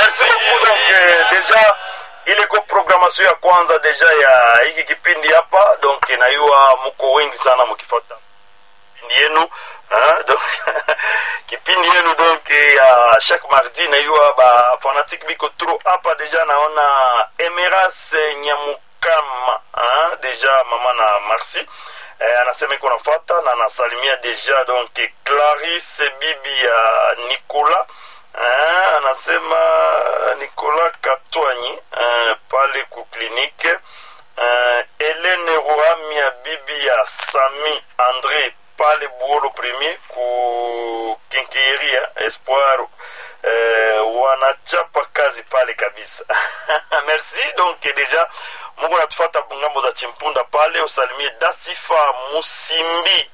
merci beaucoup donc eh, deja ile ko programmation ya kwanza deja ya hiki kipindi hapa donc naiwa muko wengi sana mukifata kipindi yenu hein, donc kipindi yenu donc eh, ya chaque mardi naiwa ba fanatique biko trop hapa deja naona emeras nyamukama hein, deja mama na merci eh, anasema iko nafata na anasalimia deja donc clarisse bibi ya nicolas eh, anasema nicolas katwanyi eh, pale ku klinike eh, helene ruamia bibi ya sami andre pale buolo premier ku kinkiria espoir eh, wanachapa kazi pale kabisa merci donc deja mungu natufata ngambo za chimpunda pale usalimie dasifa musimbi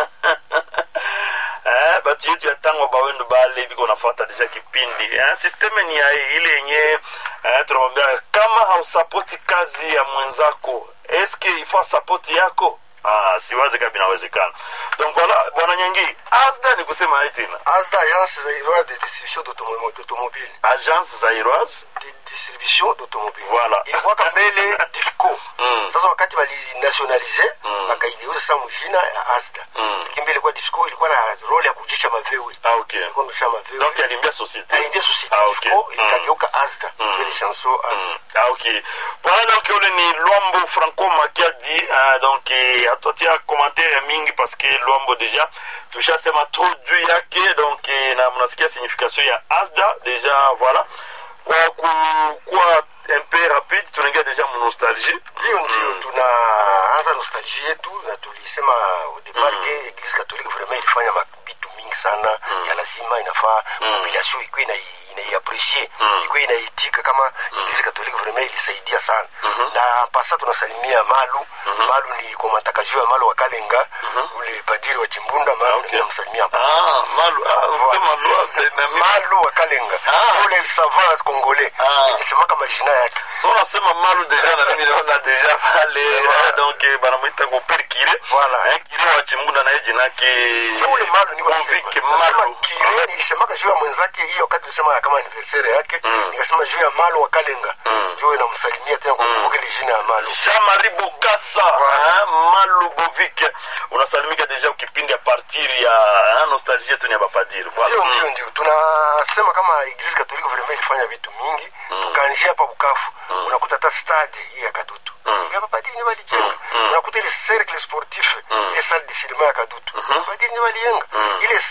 eh, batu yetu ya tango bawendo bale biko nafata deja kipindi eh, systeme ni ya ile yenye eh, tunamwambia kama hausapoti kazi ya mwenzako eske ifo sapoti yako ah, siwazi kama inawezekana donc voilà bwana nyengi asda ni kusema hai tena ASDA, Agence Zaïroise de distribution d'automo- d'automobile. agence zairoise De distribution d'automobile. Voilà. Ilikuwaka mbele DIFCO. Mm. Sasa wakati walinationalize wakaigeuza sasa mjina ya ASDA. Lakini mbele ilikuwa DIFCO ilikuwa na role ya kujisha mavewe. ah, okay Ilikuwa ndosha mavewe. donc alimbia société Aliingia société ah, okay. DIFCO Mm. ikageuka ASDA. Ile chanson ASDA. Ah, ok. Voilà donc ule ni Luambo Franco Makiadi uh, donc eh, hatuatia commentaire mingi parce que Luambo deja tushasema trop juu yake donc eh, na mnasikia signification ya ASDA deja voilà kwa ku- kuwa un peu rapide tunaingia deja mu nostalgie ndio ndio tunaanza nostalgie yetu na tulisema au départ ke eglise catholique vraiment ilifanya mabitu mingi sana ya lazima inafaa population ikuwe ina inaiapresie ikuwe inaitika kama eglise catholique vraiment ilisaidia sana na pasa tunasalimia malu malu ni komataka juu ya malu wa kalenga ule padiri wa chimbunda malu okay. namsalimia pasa ah malu ah sema lua malu wa kalenga Ah. ule savant congolais Ah. ilisemaka majina yake so nasema malu deja na mimi naona deja pale eh, donc eh, banamwita ko per kire Voilà. eh, kire wa chimbunda na jina yake Ndio ule malu niko Convict nasema. Nasema malu kire nilisemaka juu ya mwenzake hiyo wakati nilisema kama anniversaire yake nikasema juu ya malu wa kalenga juu inamsalimia tena kukumbuka ile jina ya malu Jean-Marie Bokassa hein, Malu Bovik unasalimika deja ukipindi ya partir ya hein, nostalgie yetu ni ya bapadiri ndio voilà. ndio ndio tunasema kama eglise katolike vraiment ilifanya vitu mingi tukaanzia hapa bukavu unakuta hata stade hii ya kadutu ya bapadiri ndio walijenga unakuta ile cercle sportif ile salle de cinéma ya kadutu bapadiri ndio walijenga ile